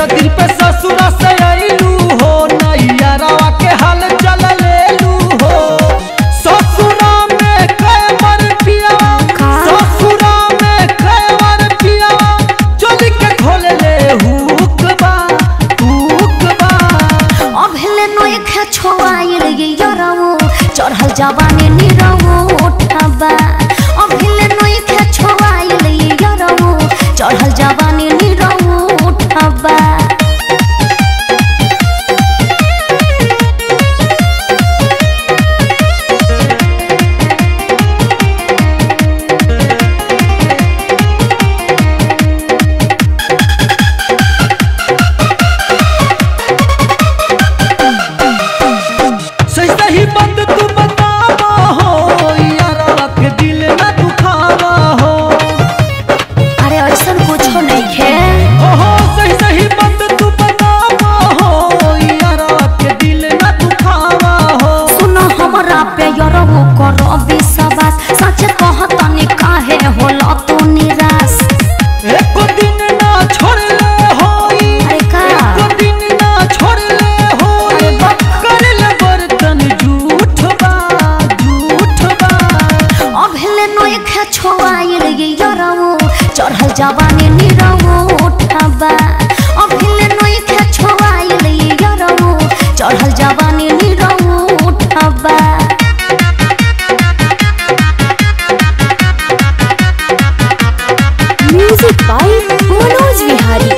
दिन पे ससुर से आइलू हो नैयरवा के हाल चल लेलू हो ससुरा में कैमर पिया का? ससुरा में कैमर पिया चल के खोल ले हुकबा हुकबा अभेले नोय खे छोआइल गे यरवो चढ़ल जवानी निरवो उठबा अभेले नोय खे छोआइल गे यरवो चढ़ल जवानी निरवो उठबा सही सही बात तू बतावा हो यारवा के दिल ना दुखावा हो अरे ऐसन कुछो नहीं खे ओहो सही सही बात तू बतावा हो यारवा के दिल ना दुखावा हो सुनो हमरा पे यरवो करो विश्वास सच कहतनी काहे होला तू निराश एको दिन ना छोड़ ले होई अरे का? एको दिन ना छोड़ ले होई अरे बाप। कर ले बर्तन झूठ बा झूठ बा अभेले नोय खे छोआइल गे यरवो चढ़ल जवानी निरवो उठबा अभेले नोय खे छोआइल गे यरवो चढ़ल जवानी निरवो उठबा म्यूजिक बाय मनोज विहारी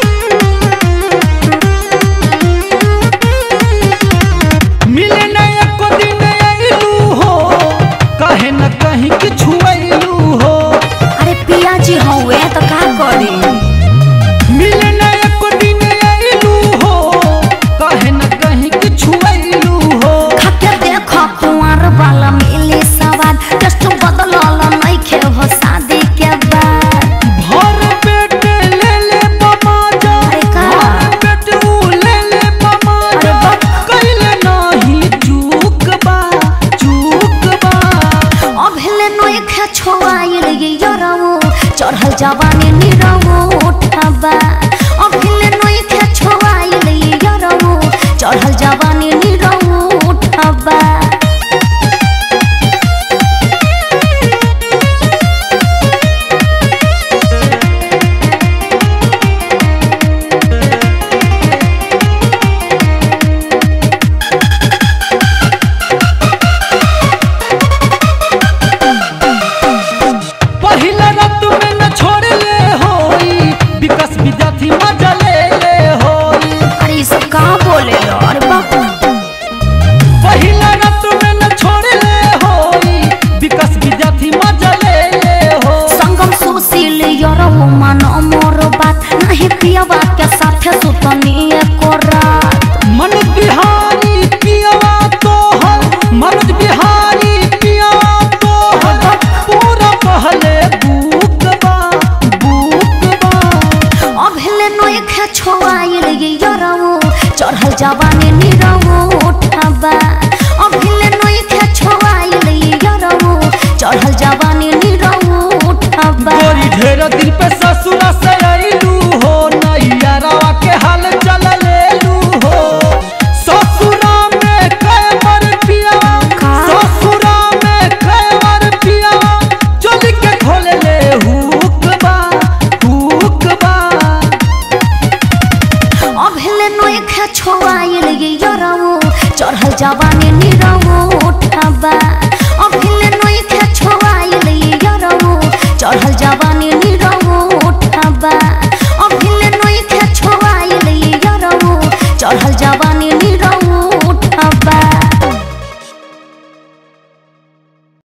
मिले न एको दिन आइलू हो कहे न कहीं कि छुआइलू हो अरे पिया जी हौवे तो का करी मिले न एको दिन आइलू हो कहे न कहीं कि छुआइलू हो खाके देख कुंवर वाला मिली सवाद टेस्ट बदलल नइखे हो शादी के बाद भर पेट ले ले बमाजा अरे का? भर पेट ऊ ले ले बमाजा अरे बाप। कइले नाही चूक बा चूक बा अभेले नोय खे छोआइल गे यरवो चढ़ल जवानी निरवो उठबा अभेले नोय खे छोआइल गे यरवो चढ़ल जवानी निरवो उठबा पहिला रात में न छोड़ ले होई विकास विद्यार्थी मजा ले ले होई अरे ई सब का बोले लो अरे बाप पहिला रात में न छोड़ ले होई विकास विद्यार्थी मजा ले ले हो संगम सुशील यरवो मन मोर बात नहीं पियवा के साथे सुतनी एको रात मन बिहारी पियावा तोहर मनोज बिहारी पियावा तोहर पूरा पहले बुक बा बुक बा अभेले नोय खे छोआइल गे यरवो चढ़ल जवानी निरवो उठबा अभेले नोय खे छोआइल गे यरवो चढ़ल जवानी निरवो उठबा गोरी ढेर दिन पे ससुर से आइलू हो नैयरवा के हाल चल लेलू हो ससुरा में कैमर पिया का? ससुरा में कैमर पिया चल के खोल ले हुकबा हुकबा अभेले नोय खे छोआइल गे यरवो चढ़ल जवानी